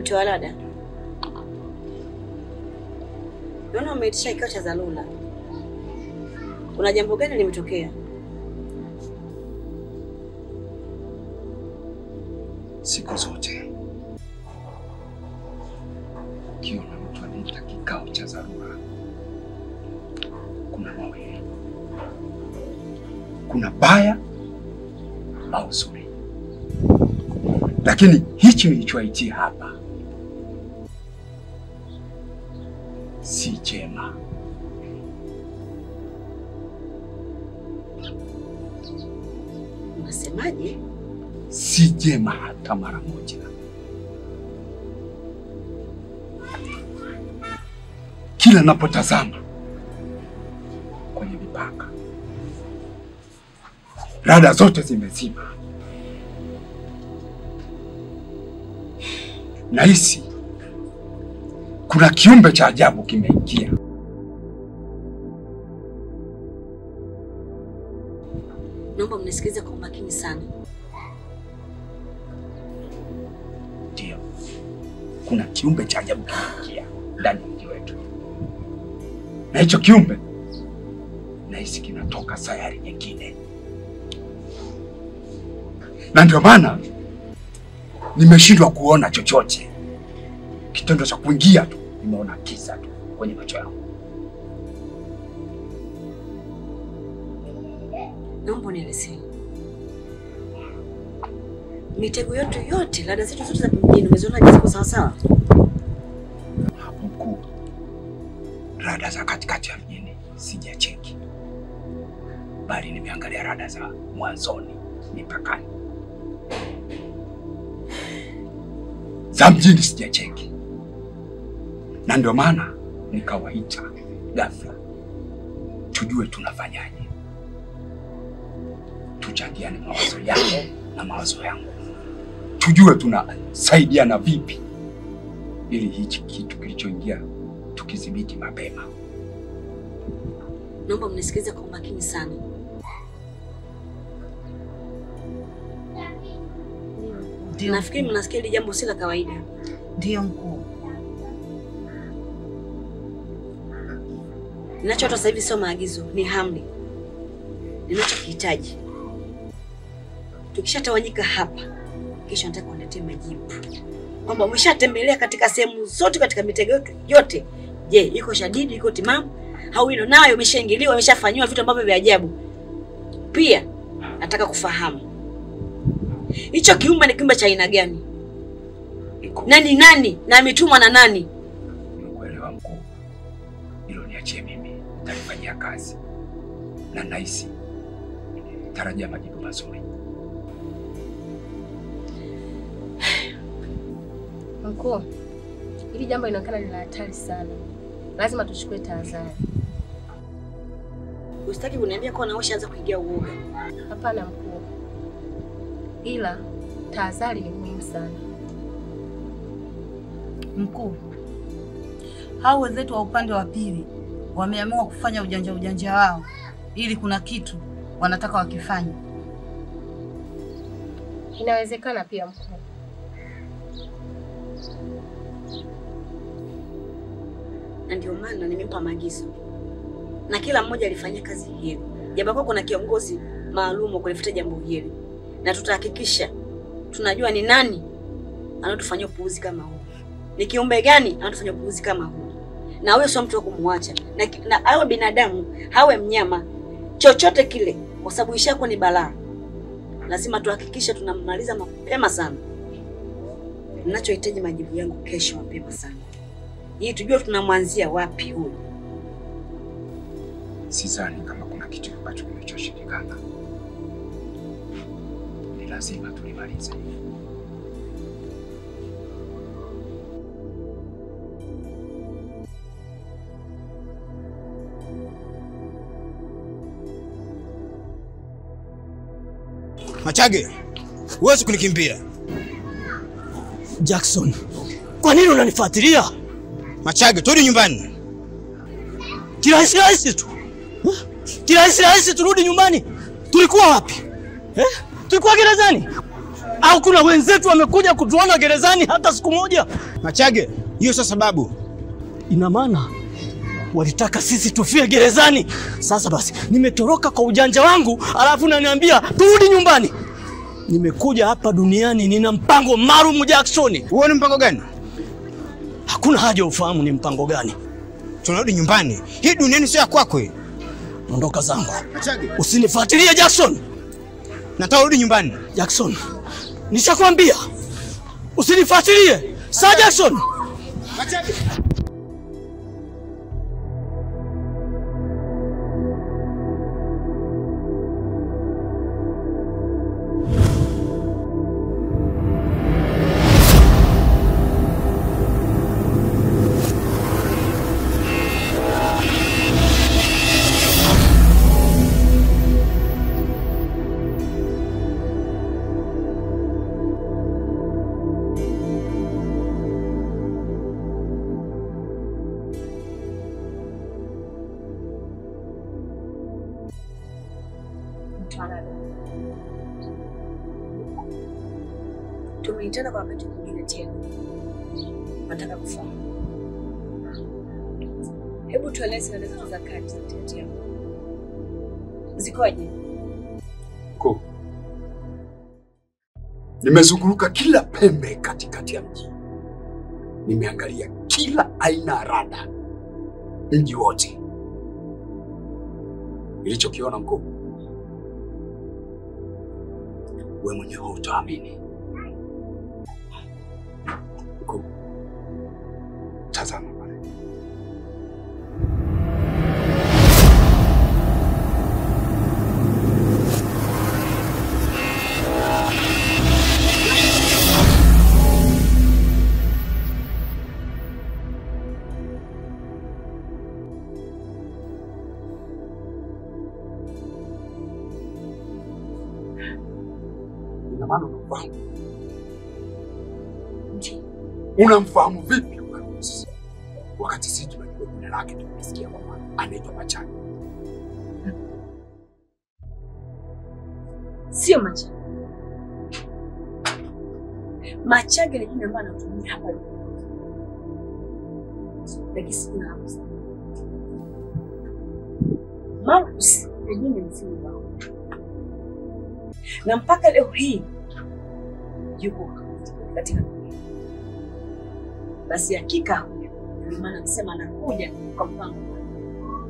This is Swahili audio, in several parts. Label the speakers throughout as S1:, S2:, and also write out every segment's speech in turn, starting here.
S1: Mtoa Lada, naona umeitisha kikao cha dharura. Kuna jambo gani limetokea?
S2: Siku zote ukiona mtu anaita kikao cha dharura, kuna mawili, kuna baya au zuri, lakini hichi nilichoitia hapa si chema.
S1: Unasemaje?
S2: si jema hata mara moja. Kila napotazama kwenye mipaka, rada zote zimezima. Nahisi kuna kiumbe cha ajabu kimeingia.
S1: Naomba mnisikilize kwa umakini sana.
S2: Ndio, kuna kiumbe cha ajabu kimeingia ndani ya mji wetu, na hicho kiumbe nahisi kinatoka sayari nyingine, na ndio maana nimeshindwa kuona chochote. Kitendo cha kuingia tu, nimeona kiza tu kwenye macho yangu.
S1: Naomba unielezee mitego yetu yote, lada zetu zote za mjini umeziona ziko sawa sawa?
S2: Hapo mkuu, rada za katikati ya mjini sijacheki, bali nimeangalia rada za mwanzoni mipakani. Za mjini sijacheki, na ndio maana nikawaita ghafla, tujue tunafanyaje, tuchangiane mawazo yako na mawazo yangu, tujue tunasaidiana vipi ili hichi kitu kilichoingia tukidhibiti mapema.
S1: Naomba mnisikilize kwa umakini sana.
S3: Ndio,
S1: Nafikiri mnasikia hili jambo si la kawaida.
S3: ndio mkuu.
S1: Ninachotoa sasa hivi sio maagizo, ni amri. Ninachokihitaji, tukishatawanyika hapa, kesho nataka uniletee majibu kwamba umeshatembelea katika sehemu zote, katika mitego yetu yote. Je, iko shadidi, iko timamu au ino nayo imeshaingiliwa, imeshafanyiwa vitu ambavyo vya ajabu? Pia nataka kufahamu hicho kiumbe ni kiumbe cha aina gani,
S2: Iko
S1: na ni nani, na ametumwa na nani?
S2: nimekuelewa mkuu, hilo niachie mimi, nitalifanyia kazi na nahisi tarajia majibu mazuri.
S4: Mkuu, hili jambo linaonekana ni la hatari sana, lazima tuchukue tahadhari.
S1: Usitaki kuniambia kuwa nawe shaanza kuingia uoga.
S4: Hapana mkuu, ila tahadhari ni muhimu sana.
S3: Mkuu, hao wenzetu wa upande wa pili wameamua kufanya ujanja ujanja wao, ili kuna kitu wanataka wakifanya.
S4: Inawezekana pia mkuu.
S1: na ndio maana nimempa maagizo na kila mmoja alifanyia kazi hiyo, japokuwa kuna kiongozi maalum wa kulifuata jambo hili, na tutahakikisha tunajua ni nani anatufanyia upuuzi kama huu, ni kiumbe gani anatufanyia upuuzi kama huu, na huyo sio mtu wa kumwacha, na, na awe binadamu awe mnyama, chochote kile, kwa sababu ishakuwa ni balaa. Lazima tuhakikishe tunamaliza mapema sana. Ninachohitaji majibu yangu kesho mapema sana ili tujue tunamwanzia wapi huyu.
S2: Sidhani kama kuna kitu ambacho kinachoshindikana, ni lazima tulimalize.
S5: Machage, huwezi kunikimbia.
S6: Jackson, kwa nini unanifuatilia?
S5: Machage, turudi nyumbani.
S6: Kirahisi rahisi tu Eh? kirahisi rahisi turudi nyumbani. Tulikuwa wapi eh? Tulikuwa gerezani. Au kuna wenzetu wamekuja kutuona gerezani hata siku moja?
S5: Machage, hiyo sio sababu.
S6: Ina maana walitaka sisi tufie gerezani. Sasa basi, nimetoroka kwa ujanja wangu, alafu naniambia turudi nyumbani. Nimekuja hapa duniani, nina mpango maalum Jackson.
S5: Huo ni mpango gani?
S6: Hakuna haja ufahamu ni mpango gani.
S5: Tunarudi nyumbani. Hii duniani sio ya kwako. hii.
S6: Ondoka zangu,
S5: Machage,
S6: usinifuatilie Jackson.
S5: nataka urudi nyumbani.
S6: Jackson, nishakwambia usinifuatilie. Sa Jackson.
S5: Machage.
S1: Tumeitana kwa wakati mwingine tena, nataka kufahamu. Hebu tueleze dada zetu za kati za Tetea zikoje?
S2: Ko. Nimezunguruka kila pembe katikati ya mji, nimeangalia kila aina ya rada mji wote. Nilichokiona mkuu, we mwenyewe hutaamini. Mkuu, tazama pale. Ina maana unamfahamu? Ndio. Unamfahamu vipi Ukarusi? Wakati sisi tunajua jina lake, tumesikia kwamba anaitwa Machani.
S1: Sio Machage. Machage ni jina ambalo anatumia hapa duniani. Lakini si jina la Musa. Marcus ni jina mzima wao. Na mpaka leo hii yuko katika dunia. Basi hakika huyo ndio maana nasema anakuja kwa mpango maalum.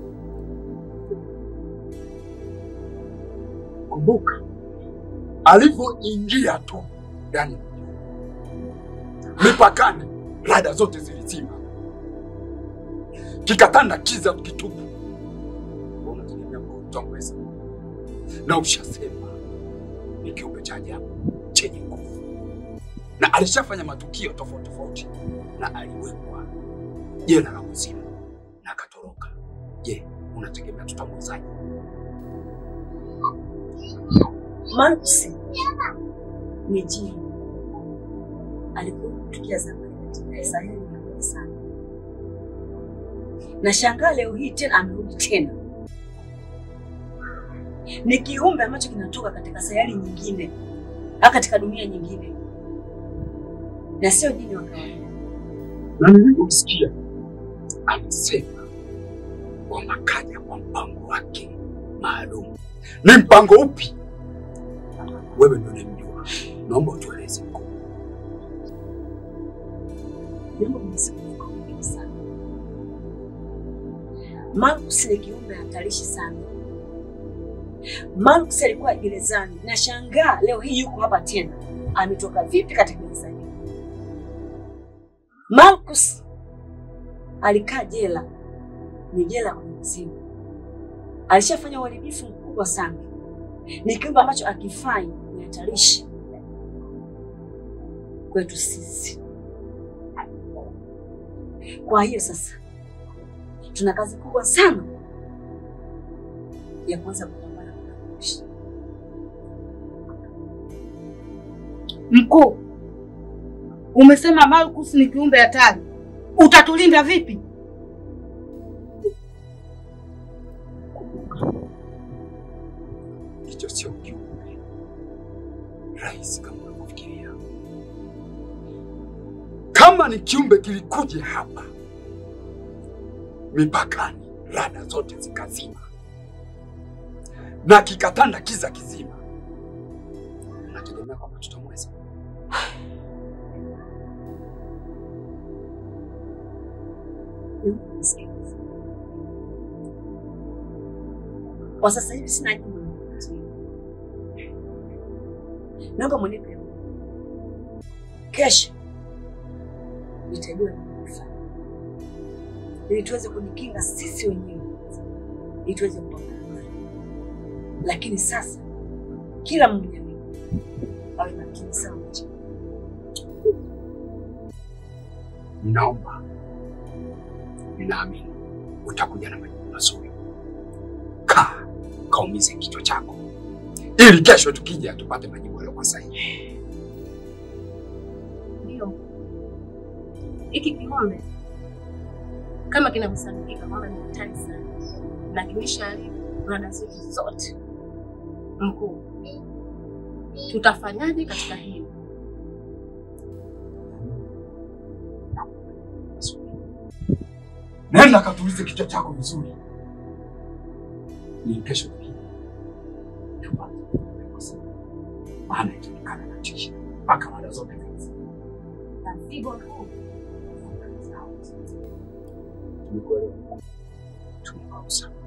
S2: Kumbuka alivyoingia tu ndani ya mji, mipakani, rada zote zilizima, kikatanda kiza kitupu. Wewe Unategemea kutamweza, na ushasema ni kiumbe cha ajabu chenye nguvu, na alishafanya matukio tofauti tofauti, na aliwekwa jela la kuzimu na akatoroka. Je, unategemea tutamwezaje?
S1: Marcus ni jini, alikuwa kutukia zamani katika sayari ya mbali sana. Na shangaa leo hii tena amerudi tena. Ni kiumbe ambacho kinatoka katika sayari nyingine au katika dunia nyingine, na sio jini wa kawaida.
S2: na nilivyomsikia alisema kwamba kaja kwa mpango wake maalum. Ni mpango upi? Wewe ndio unamjua, naomba utueleze mkuu.
S1: Jambo nimesikia kwa wingi sana. Marcus ni kiumbe hatarishi sana. Marcus alikuwa gerezani na shangaa leo hii yuko hapa tena. Ametoka vipi katika gereza hili? Marcus alikaa jela, ni jela kwenye mzimu. Alishafanya uharibifu mkubwa sana. Ni kiumbe ambacho akifanya ni hatarishi kwetu sisi. Kwa hiyo sasa tuna kazi kubwa sana ya kuanza kupambana na Marcus.
S3: Mkuu, umesema Marcus ni kiumbe hatari, utatulinda vipi?
S2: Hicho sio kiumbe, rahisi kama unavyofikiria. Kama ni kiumbe kilikuja hapa mipakani, rada zote zikazima na kikatanda kiza kizima, unategemea kwamba tutamweza?
S1: Kwa sasa hivi sina jibu la kukupatia. Naomba mwenipe muda. Kesho nitajua nini kufanya ili tuweze kujikinga sisi wenyewe, ili tuweze kupambana naye. Lakini sasa kila mmoja wetu awe makini sana.
S2: Ninaomba, ninaamini utakuja na majibu mazuri. Kaa kaumize kichwa chako, ili kesho tukija tupate majibu yaliyokuwa sahihi.
S4: Ndio. Hiki kikombe kama kinavyosadikika kwamba ni hatari sana na kimeshaharibu rada zetu zote. Mkuu, tutafanyaje katika hili?
S2: Nenda katulize kichwa chako vizuri, ili kesho tukija tupate majibu yaliyokuwa sahihi. maana itaonekana na tisha mpaka rada zote hizi.
S4: Na mzigo huu
S2: Tumekuelewa, tumekausa.